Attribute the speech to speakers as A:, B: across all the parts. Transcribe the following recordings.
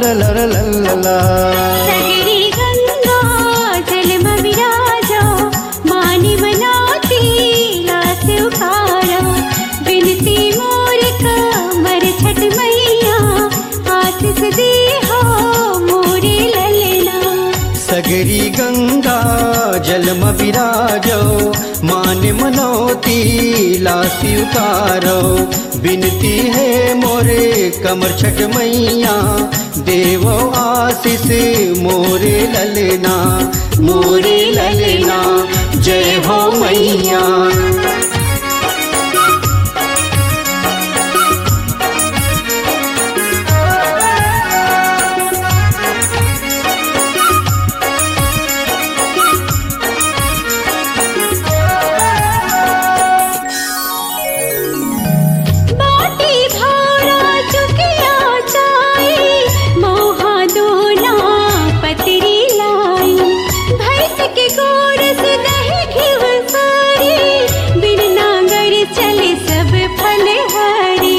A: लर लर लल्ला
B: सगरी गंगा जलम विराजो मानि मनाती लास उखारो बिनती मोर कमर छठ मैया आशीष दी हो मोरे ललना
A: सगरी गंगा जलम विराजो मान मनोती लासी उतारो बिनती है मोरे कमर छठ मैया देवो आशीष मोरे ललना मोरे ललना जय हो मैया
B: बाटी भारा चुकिया चाई मोहा दोना पतरी लाई भैंस के गोड़ से दही घिव सारी बिन नांगर चले सब फल हरी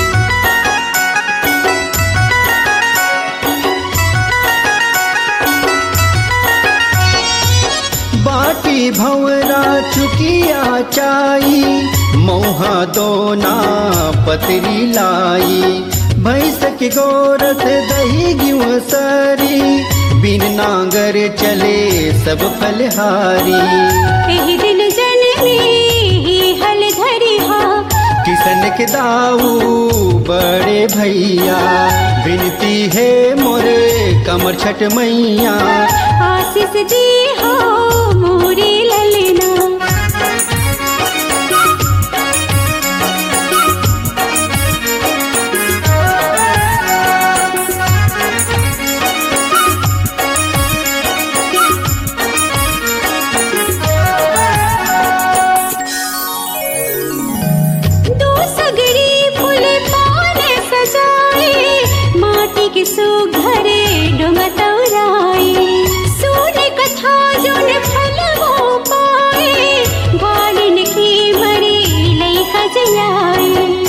A: बाटी भंवरा चुकिया चाई मोहा दोना पतरी लाई भैंस के गोरस दही गिव सरी बिन नांगर चले सब फलहारी
B: एही दिन जननी ही हल धरी हा
A: किसन के दाऊ बड़े भैया बिनती है मोरे कमर छठ मैया
B: आशीष दी हो मोरी ललना दो सगरी फूल पान सजाए माटी के सुघरे डोमतौराए सुन कथा जोन फल हो पाए ग्वालिन की मरी लई खजलाए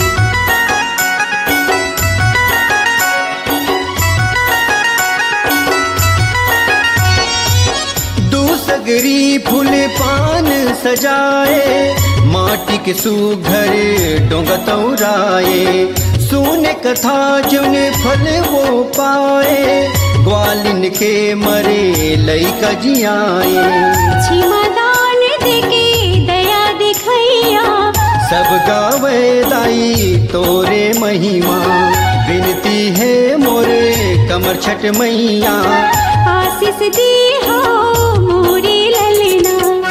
A: दूसगरी फूल पान सजाए माटी के सुघर डोंगतौराए सुने कथा जुन फल वो पाए ग्वालिन के मरे लई कजियाए
B: छिमा दान देके दया दिखैया
A: सब गावे दाई तोरे महिमा बिनती है मोरे कमर छठ मैया
B: आशीष दी हो मोरी ललना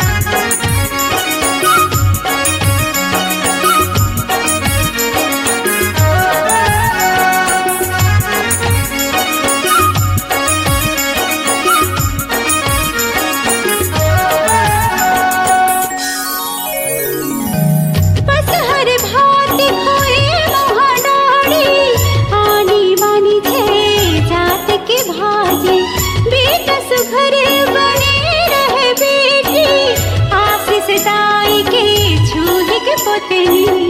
B: बस हर भात खोए महाडाड़ी आनी बानी छे जात के भाजे बेटा सुघर बने रहे बेटी आशीष दाई के छूही के पोतनी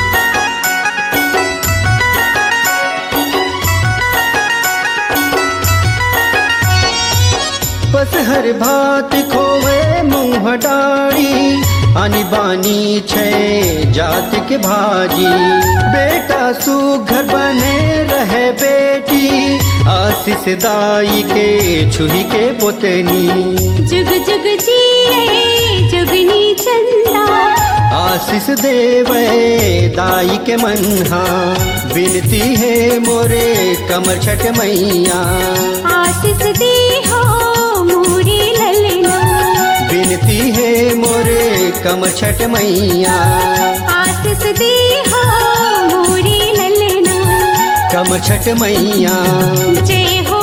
A: बस हर भात खोवे मुँह डाड़ी आनी बानी छे जात के भाजी बेटा सुघर बने रहे बेटी आशीष दाई के छुही के पोतनी
B: जुग जुग जिए जुगनी चंदा
A: आशीष देवे दाई के मनहा बिनती है मोरे कमर छठ मैया
B: आशीष दी हो मोरी ललना
A: बिनती है मोरे कमर छठ मैया
B: आशीष दी हो मोरी ललना
A: कमर छठ मैया
B: जय हो